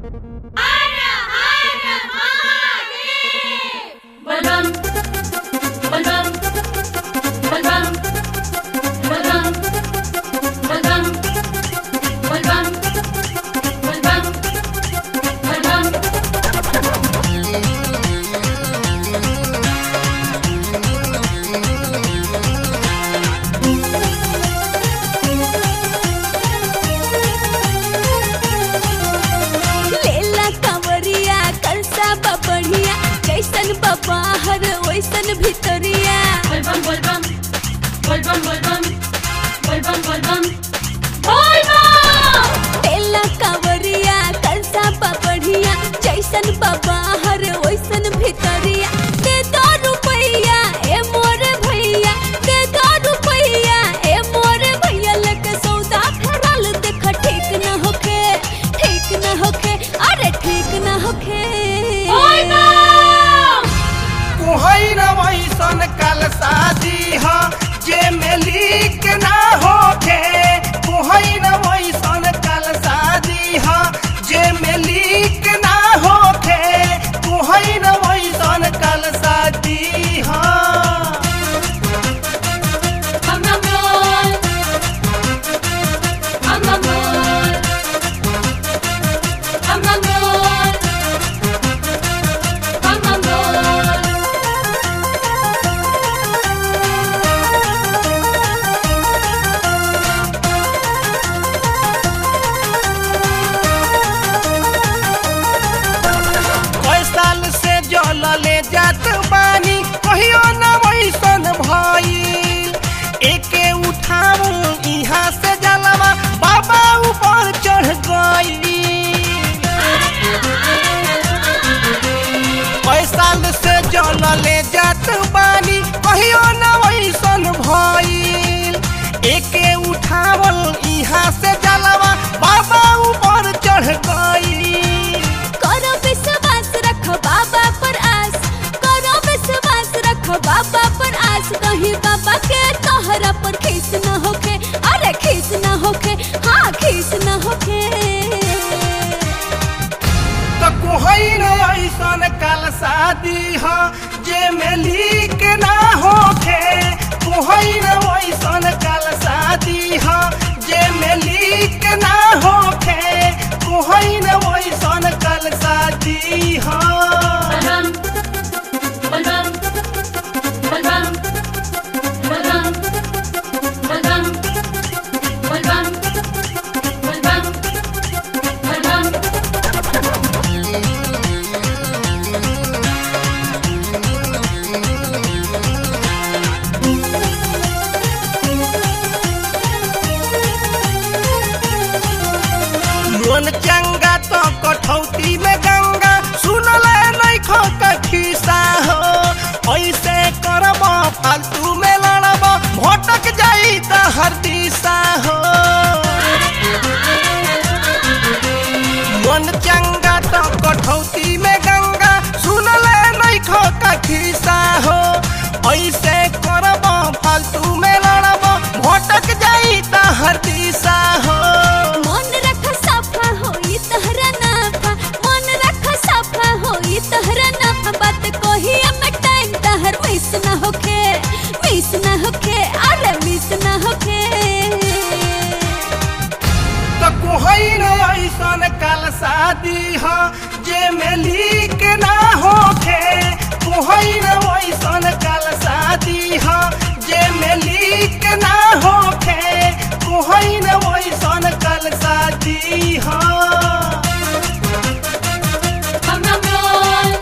बलराम बलराम बलराम बलराम बलराम बलराम बलराम बलराम लेला कंवरिया कलसा बबढ़िया जैसन बबाहर वैसन भितरिया बलबम बलबम बलबम बलबम बलबम बलबम बलबम लेला कंवरिया कलसा बबढ़िया जैसन बबाहर वैसन भितरिया दे दो रुपैया ए मोरे भैया दे दो रुपैया ए मोरे भैया लके सौदा फेरल देख ठीक न होखे ठीक न होखे अरे ठीक न होखे बलबम कुहई न वैसन कल शादी ह जे में लीक ना होखे कुहई न वैसन कल शादी ह जे में लीक ना होखे कुहई न वैसन कल शादी ह हम हम बोल हम हम बोल हम हम बोल हम हम बोल कई साल से जल ले जात बानी कहियो न वैसन भइल एके उठाऊ इहाँ से जलवा बाबा ऊपर चढ़ गई कई साल से जल ले जात बानी कहियो न वैसन भइल एके उठावल इहाँ से जलवा बाबा ऊपर चढ़ गई करो विश्वास रखो बाबा पर आस करो विश्वास रखो बाबा पर आस कहीं बाबा के तोहरा पर खीस न होखे अरे खीस न होखे हाँ खीस न होखे त कोहई न ऐसन कल शादी ह जे में लीक ना होखे कोहई न ऐसन कल शादी ह जे में लीक ना होखे कोहई न ऐसन कल शादी ह बलराम बलराम बलराम बलराम बलराम बलराम बलराम बलराम मन चंगा तो कठौती में गंगा सुनल नहीं खो खिसा हो ऐसे करब फालतू में लड़ब भटक जाई त हर दिशा हो मन चंगा तो कठौती में गंगा सुनल नहीं खो खिसा हो ऐसे करब फालतू में लड़ब भटक जाई त हर दिशा हो मन रख सफा होई तहरा नाफा मन रख सफा होई तहरा नाफा बात कोही में टाइम तहर मिस न होखे मिस न होखे अरे मिस न होखे त कोहई न ऐसन कल शादी ह जे में लीक ना होखे कोहई न ऐसन कल शादी ह जे में लीक ना होखे कोहई न ऐसन कल शादी ह हम हम बोल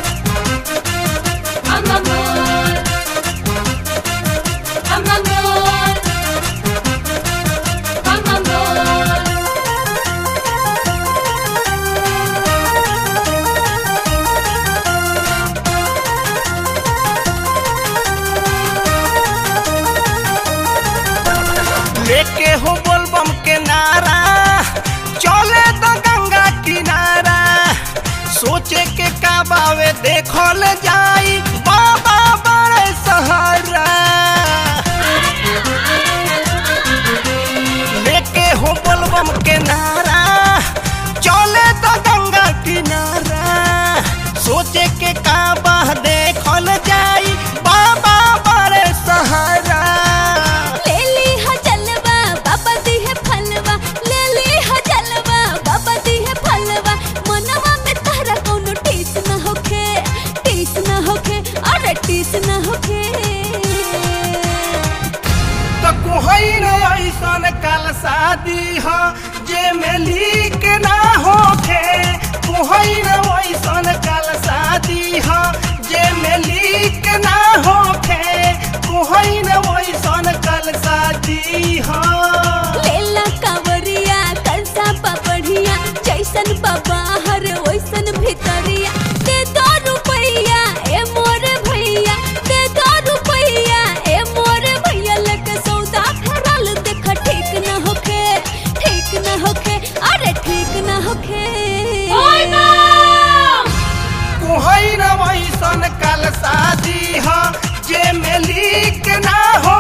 हम हम बोल हम हम बोल हम हम बोल लेके हो बोलबम के नारा चले तो गंगा किनारा सोचे के का बावे देखल जाई बाबा बड़े सहारा लेके हो बोलबम के नारा चले तो गंगा जे में लीक ना होखे कोहइन वैसन कल शादी ह जे में लीक ना होखे कोहइन वैसन कल शादी ह लेला कावरिया कंसा पपढ़िया जैसन बाहर वैसन भितरिया दे दो रुपैया ए मोरे भैया दे दो रुपैया ए मोरे भैया लके सौदा फेरल देख ठीक न होखे ठीक न होखे अरे ठीक न होखे कोहइन वैसन कल शादी ह जे में लीक ना हो